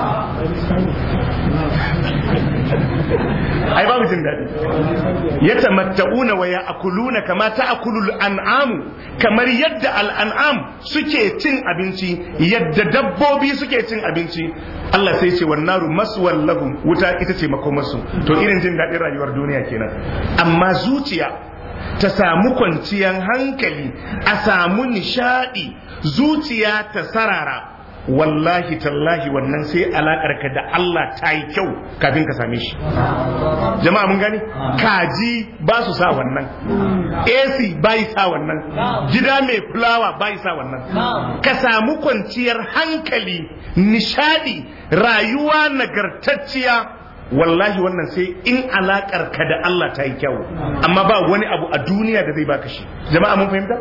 ai babu jin daɗi ya tamatta'una wa ya'kuluna kama ta'kulul an'amu kamar yadda al'an'am suke cin abinci yadda dabbobi suke cin abinci Allah sai ce wan naru maswal lahum wuta ita ce makomarsu to irin jin daɗin rayuwar duniya kenan amma zuciya ta samu kwanciyar hankali a samu nishadi zuciya ta sarara wallahi tallahi wannan sai alakar ka da Allah ta yi kyau kafin ka same shi jama'a mun gani kaji ba su sa wannan AC bai sa wannan gida mai fulawa bai sa wannan ka samu kwanciyar hankali nishadi rayuwa nagartacciya wallahi wannan sai in alakar ka da Allah ta yi kyau amma ba wani abu a duniya da zai baka shi jama'a mun fahimta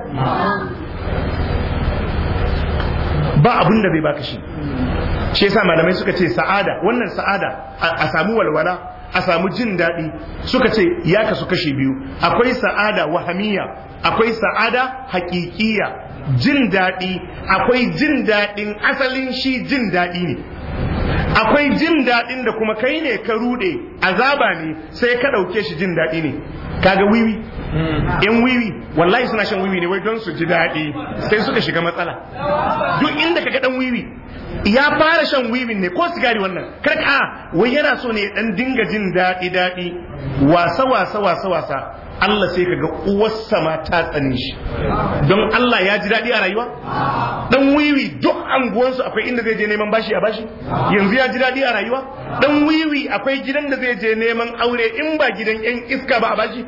ba abin da zai baka shi shi yasa malamai suka ce sa'ada wannan sa'ada a samu walwala a samu jin daɗi suka ce ya kasu kashi biyu akwai sa'ada wahamiya akwai sa'ada haƙiƙiya jin daɗi akwai jin daɗin asalin shi jin daɗi ne akwai jin daɗin da kuma kai ne ka ruɗe azaba ne sai ka ɗauke shi jin daɗi ne kaga wiwi in wiwi wallahi suna shan wiwi ne wai don su ji daɗi sai suka shiga matsala duk inda kaga dan wiwi ya fara shan wiwin ne ko sigari wannan kar ka wai yana so ne dan dinga jin daɗi daɗi wasa wasa wasa wasa Allah sai kaga uwarsa ma ta tsane shi don Allah ya ji daɗi a rayuwa dan wiwi duk anguwansu akwai inda zai je neman bashi a bashi yanzu ya ji daɗi a rayuwa dan wiwi akwai gidan da zai je neman aure in ba gidan yan iska ba a bashi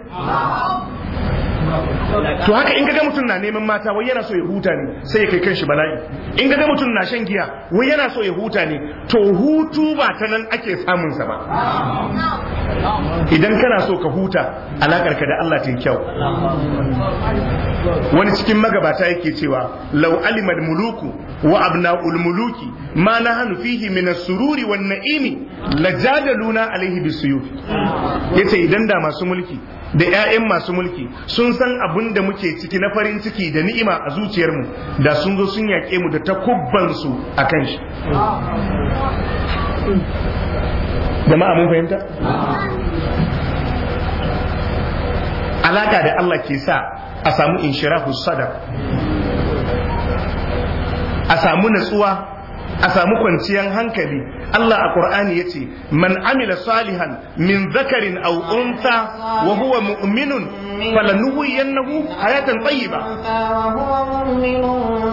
to haka in kaga mutum na neman mata wai yana so ya huta ne sai ya kai kanshi bala'i in kaga mutum na shan giya wai yana so ya huta ne to hutu ba ta nan ake samun sa ba idan kana so ka huta alakar ka da Allah ta yi kyau wani cikin magabata yake cewa law alimal muluku wa abna'ul muluki ma nahanu fihi min as-sururi wan na'imi lajadaluna alaihi bisuyuf yace idan da masu mulki da 'ya'yan masu mulki sun san abin da muke ciki na farin ciki da ni'ima a zuciyarmu da sun zo sun yaƙe mu da takubbansu a kan shi jama'a mun fahimta alaka da Allah ke sa a samu inshirahu sadar a samu natsuwa a samu kwanciyar hankali Allah a Qur'ani yace man amila salihan min zakarin aw untha wa huwa mu'minun falanuhyiyannahu hayatan tayyiba وهو مؤمن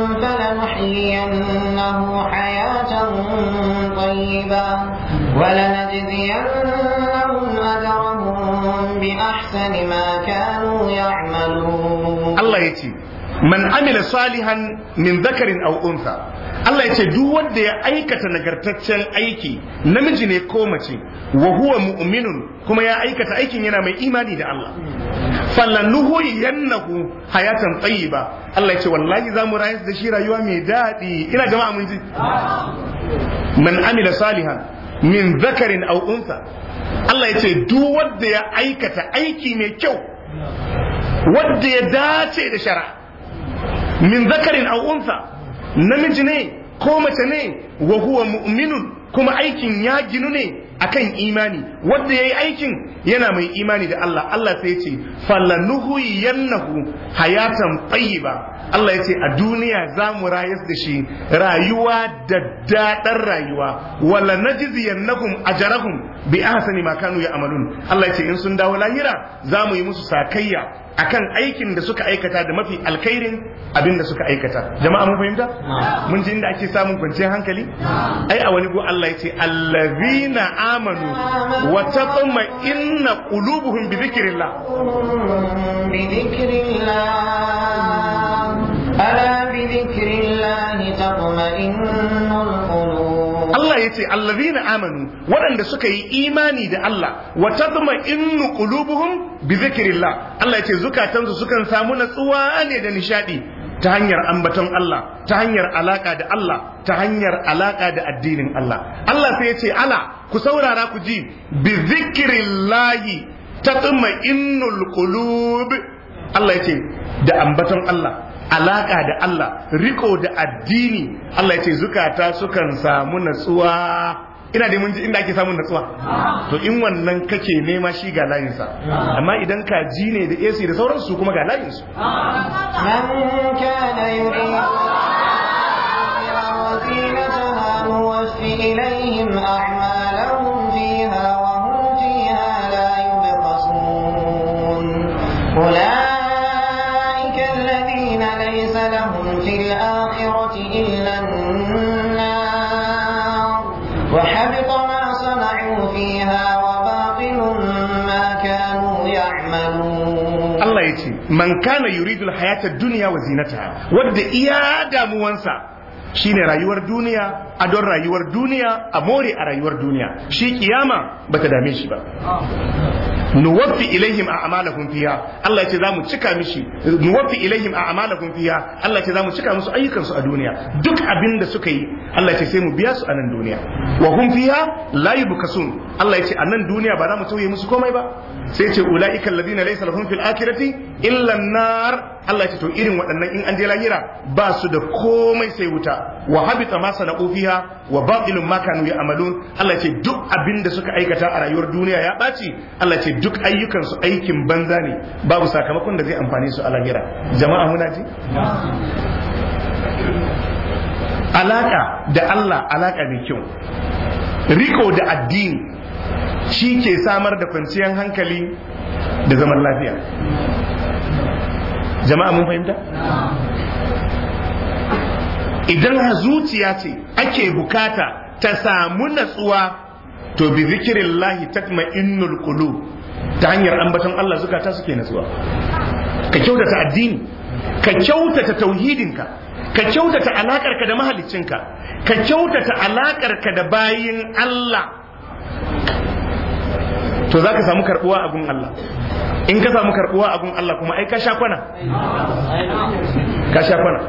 فلنحيينه حياة طيبة ولنجزينهم أجرهم بأحسن ما كانوا يعملون Allah ya ce man amila salihan min zakarin aw untha Allah ya ce duk wanda ya aikata nagartaccen aiki namiji ne ko mace wa huwa mu'minun kuma ya aikata aikin yana mai imani da Allah fallanuhu yannahu hayatan tayyiba Allah ya ce wallahi za mu rayar da shi rayuwa mai daɗi ina jama'a mun ji man amila salihan min zakarin aw untha Allah ya ce duk wanda ya aikata aiki mai kyau wadda ya dace da shara min zakarin aw unsa namiji ne ko mace ne wa huwa mu'minun kuma aikin ya ginu ne akan imani wadda yayi aikin yana mai imani da Allah Allah sai ya ce falanuhu yannahu hayatan tayyiba Allah ya ce a duniya za mu rayas da shi rayuwa da daɗar rayuwa wala najziyannahum ajrahum bi ahsani ma kanu ya'malun Allah ya ce in sun dawo lahira za mu yi musu sakayya akan aikin da suka aikata da mafi alkhairin abin da suka aikata jama'a mun fahimta mun ji inda ake samun kwanciyar hankali ai a wani go Allah yace allazina amanu wa tatma inna qulubuhum bi dhikrillah بذكر الله ألا بذكر الله تطمئن القلوب Allah ya ce allazina amanu waɗanda suka yi imani da Allah wa tadma innu qulubuhum bi zikrillah Allah ya ce zukatansu sukan samu natsuwa ne da nishadi ta hanyar ambaton Allah ta hanyar alaka da Allah ta hanyar alaka da addinin Allah Allah sai ya ce ala ku saurara ku ji bi zikrillahi tatma innul qulub Allah ya ce da ambaton Allah alaka da Allah riko da addini Allah ya ce zukata sukan samu natsuwa ina da mun ji inda ake samun natsuwa to in wannan kake nema shi ga layinsa amma idan ka ji ne da AC da sauransu kuma ga layinsu من كان يريد وزينتها نوفي إليهم أعمالهم فيها وهم فيها لا يبخسون أولئك الذين ليس لهم في الآخرة إلا النار وحبط ما صنعوا فيها وباطل ما كانوا يعملون Allah ya ce man kana yuridul hayatad dunya wa zinataha wadda iya damuwansa shine rayuwar duniya a don rayuwar duniya a more a rayuwar duniya shi kiyama bata dame shi ba nuwaffi ilaihim a'malahum fiha Allah ya ce zamu cika mishi nuwaffi ilaihim a'malahum fiha Allah ya ce zamu cika musu ayyukan su a duniya duk abin da suka yi Allah ya ce sai mu biya su a nan duniya wa hum fiha la yubkasun Allah ya ce a nan duniya ba za mu tauye musu komai ba sai ce ulaika alladhina laysa lahum fil akhirati illa an-nar Allah ya ce to irin waɗannan in an je lahira ba su da komai sai wuta wa habita ma sana'u fiha wa batilun ma kanu ya'malun Allah ya ce duk abin da suka aikata a rayuwar duniya ya ɓaci Allah ya ce duk ayyukan su aikin banza ne babu sakamakon da zai amfane su a lahira jama'a muna ji alaka da Allah alaka mai kyau riko da addini shi ke samar da kwanciyar hankali da zaman lafiya jama'a mun fahimta idan zuciya ce ake bukata ta samu natsuwa to bi zikirin lahi tatma innul qulub ta hanyar ambaton Allah zukata suke natsuwa ka kyautata addini ka kyautata tauhidinka ka kyautata alakarka da mahaliccinka ka kyautata alakarka da bayin Allah to za ka samu karbuwa a gun Allah in ka samu karbuwa a gun Allah kuma ai ka sha kwana ka sha kwana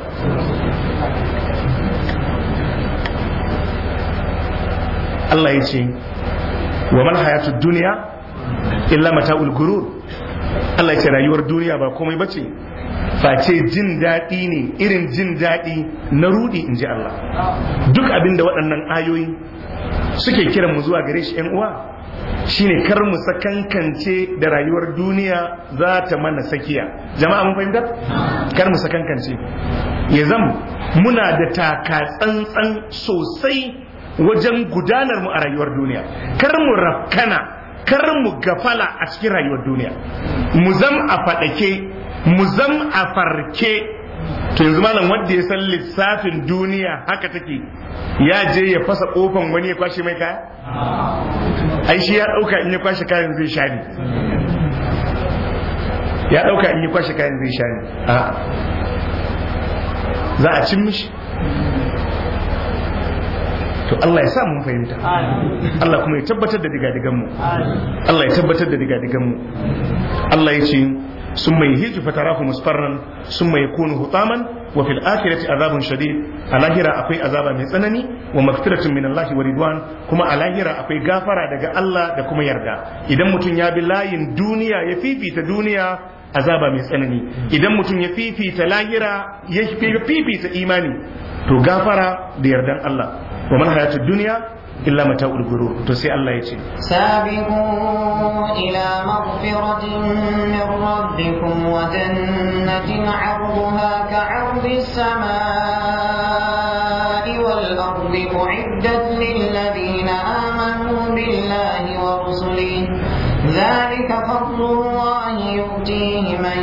Allah ya ce wa mal hayatud duniya illa mata'ul gurur Allah ya ce rayuwar duniya ba komai bace face jin daɗi ne irin jin daɗi na rudi in ji Allah duk abin da waɗannan ayoyi suke kiran mu zuwa gare shi ‘yan uwa shine kar mu sakankance da rayuwar duniya za ta mana sakiya jama'a mun fahimta kar mu sakankance ya zam muna da taka tsantsan sosai wajen gudanar mu a rayuwar duniya kar mu rafkana kar mu gafala a cikin rayuwar duniya mu zam a faɗake mu zam a farke to yanzu malam wanda ya san lissafin duniya haka take ya je ya fasa kofan wani ya kwashe mai kaya ai shi ya dauka in ya kwashe kayan zai sha ne ya dauka in ya kwashe kayan zai sha ne a za a cin mishi to Allah ya sa mun fahimta Allah kuma ya tabbatar da digadigan mu Allah ya tabbatar da digadigan mu Allah ya ce ثم يهيج فتراه مصفرا ثم يكون هطاما وفي الآخرة عذاب شديد على هرا أقوي عذاب من سنني ومغفرة من الله ورضوان كما على هرا أقوي غافرة دقا الله دكما يرجع إذا متن يا بالله دنيا يفي في دنيا azaba mai tsanani idan mutum ya fifita lahira ya fifita imani to gafara da yardan Allah wa man hayatud dunya illa mata'ul gurur to sai Allah ya ce سابقوا إلى مغفرة من ربكم وجنة عرضها كعرض السماء والأرض أعدت للذين آمنوا بالله ورسله ذلك فضل الله يؤتيه من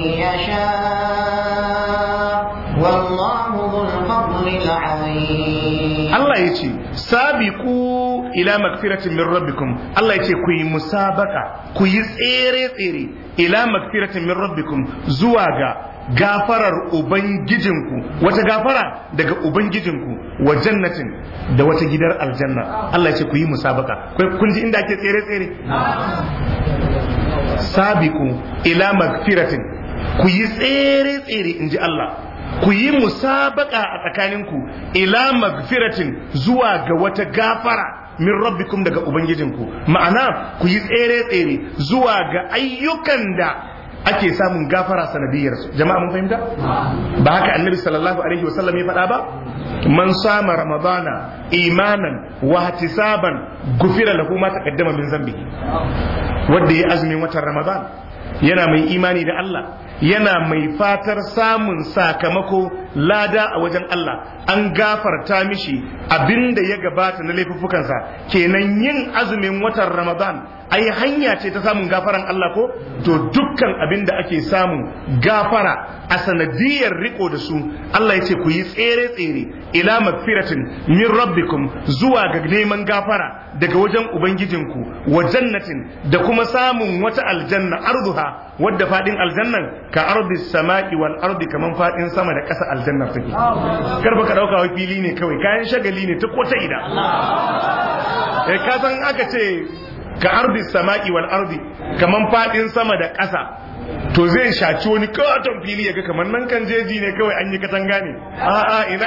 يشاء والله ذو الفضل العظيم Allah ya ce sabiqu ila magfiratin min rabbikum Allah ya ce ku yi musabaka ku yi tsere tsere ila magfiratin min rabbikum zuwa ga gafarar ubangijinku wata gafara daga ubangijinku wa jannatin da wata gidar aljanna Allah ya ce ku yi musabaka kun ji inda ake tsere tsere sabiqu ila magfiratin ku yi tsere tsere inji Allah ku yi musabaka a tsakaninku ila magfiratin zuwa ga wata gafara min rabbikum daga ubangijinku ma'ana ku yi tsere-tsere zuwa ga ayyukan da ake samun gafara sanadiyar su jama'a mun fahimta ba haka annabi sallallahu alaihi wasallam ya faɗa ba man sama ramadana imanan wa ihtisaban gufira lahu ma taqaddama min zambihi wanda ya azumin watan ramadan yana mai imani da Allah yana mai fatar samun sakamako lada a wajen Allah an gafarta mishi abinda ya gabata na laifuffukansa kenan yin azumin watan Ramadan ai hanya ce ta samun gafaran Allah ko to dukkan abinda ake samu gafara a sanadiyar riko da su Allah ya ce ku yi tsere tsere ila magfiratin min rabbikum zuwa ga neman gafara daga wajen ubangijinku wa jannatin da kuma samun wata aljanna arduha wadda fadin aljannan ka ardi sama'i wal ardi kaman fadin sama da ƙasa aljannar take kar baka dauka wai fili ne kawai kayan shagali ne ta kota ida eh ka san aka ce ka ardi sama'i wal ardi kaman fadin sama da ƙasa to zai shaci wani katon fili yaga kamar nan kan jeji ne kawai an yi katanga ne a'a ina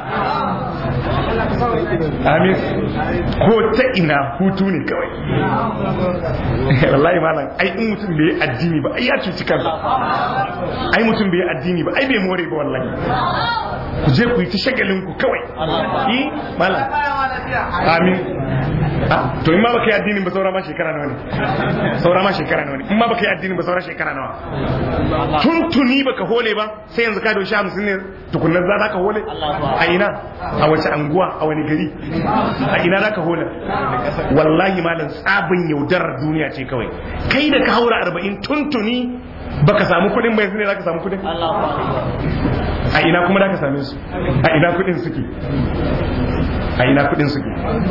amin ko ta ina hutu ne kawai wallahi malam ai in mutum bai yi addini ba ai ya cuci kansa ai mutum bai yi addini ba ai bai more ba wallahi ku je ku yi ta shagalin ku kawai yi malam amin to in ma baka yi addinin ba saura ma shekara nawa ne saura ma shekara nawa ne in ma baka yi addinin ba saura shekara nawa tuntuni baka hole ba sai yanzu ka doshi hamsin ne tukunnan za ka hole a ina a wace anguwa a wani gari a ina za ka hole wallahi malam tsabin yaudarar duniya ce kawai kai da ka haura arba'in tuntuni baka samu kuɗin bai ne za ka samu kuɗin a ina kuma za ka same su a ina kuɗin suke a ina kuɗin suke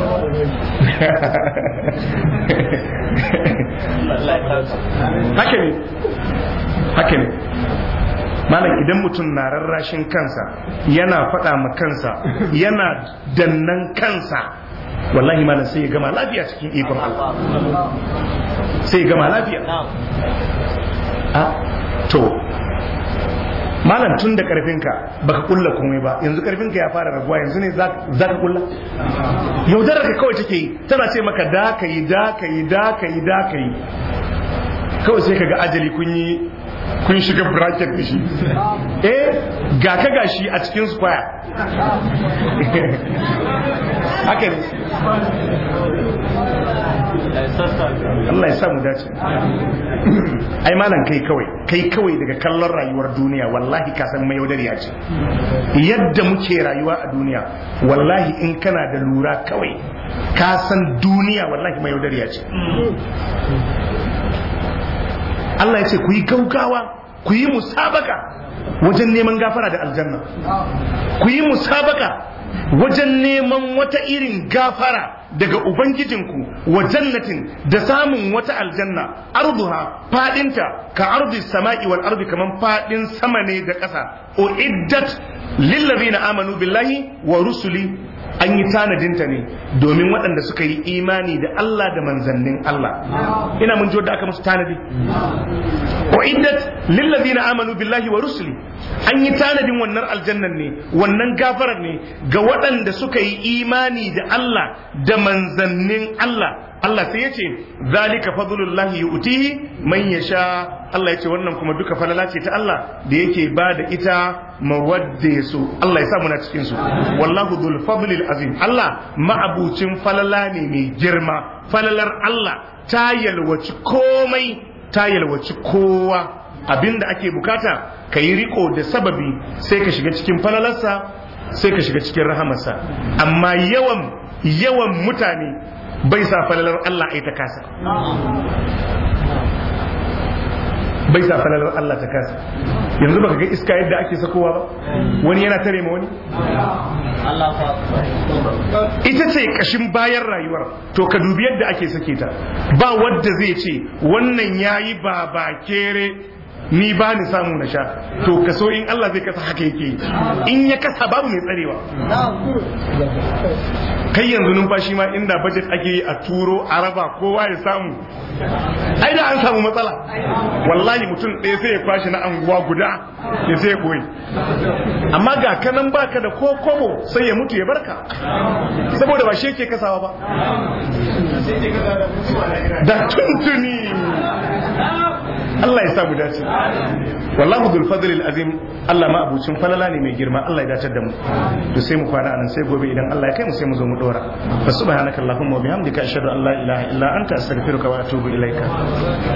haka ne haka ne malam idan mutum na rarrashin kansa yana faɗa ma kansa yana dannan kansa wallahi malam sai ya gama lafiya cikin ikon Allah sai ya gama lafiya a to malam tun da karfinka baka kulla komai ba yanzu karfinka ya fara raguwa yanzu ne za ka kulla yaudarar ka kawai take yi tana ce maka da ka yi da ka yi da ka yi da ka yi kawai sai ka ga ajali kun yi kun shiga bracket da shi eh ga ka gashi a cikin square haka ne Allah ya samu dace ai malam kai kawai kai kawai daga kallon rayuwar duniya wallahi ka san mai yaudariya ce yadda muke rayuwa a duniya wallahi in kana da lura kawai ka san duniya wallahi mai yaudariya ce Allah ya ce ku yi gaugawa ku yi musabaka wajen neman gafara da aljanna ku yi musabaka wajen neman wata irin gafara daga ubangijinku wa jannatin da samun wata aljanna arduha fadinta ka ardi sama'i wal ardi kaman fadin sama ne da ƙasa uiddat lillazina amanu billahi wa rusuli an yi tanadinta ne domin waɗanda suka yi imani da Allah da manzannin Allah ina mun ji wadda aka musu tanadi uiddat lillazina amanu billahi wa rusuli an yi tanadin wannan aljannan ne wannan gafarar ne ga waɗanda suka yi imani da Allah da manzannin Allah Allah sai ya ce zalika fadlullahi yu'tihi man yasha Allah ya ce wannan kuma duka falala ce ta Allah da yake ba da ita mawadde su Allah ya sa muna cikin su wallahu dhul fadlil azim Allah ma'abucin falala ne mai girma falalar Allah ta yalwaci komai ta yalwaci kowa abinda ake bukata ka yi riko da sababi sai ka shiga cikin falalarsa sai ka shiga cikin rahamarsa amma yawan yawan mutane bai sa falalar Allah ai ta kasa bai sa falalar Allah ta kasa yanzu baka ga iska yadda ake sakowa ba wani yana tare ma wani ita ce kashin bayan rayuwar to ka dubi yadda ake sake ta ba wadda zai ce wannan yayi baba kere ni ba ni samu na sha to kaso in Allah zai kasa haka yake in ya kasa babu mai tsarewa kai yanzu numfashi ma inda budget ake yi a turo a raba kowa ya samu ai da an samu matsala wallahi mutum ɗaya sai ya kwashi na anguwa guda ya sai ya koyi amma ga kanan baka da ko kobo sai ya mutu ya barka saboda ba shi yake kasawa ba da tuntuni Allah ya sa mu dace wallahu dhul fadlil azim Allah ma abucin falala ne mai girma Allah ya dace da mu to sai mu kwana anan sai gobe idan Allah ya kai mu sai mu zo mu dora fa subhanakallahumma wa bihamdika ashhadu an la ilaha illa anta astaghfiruka wa atubu ilaika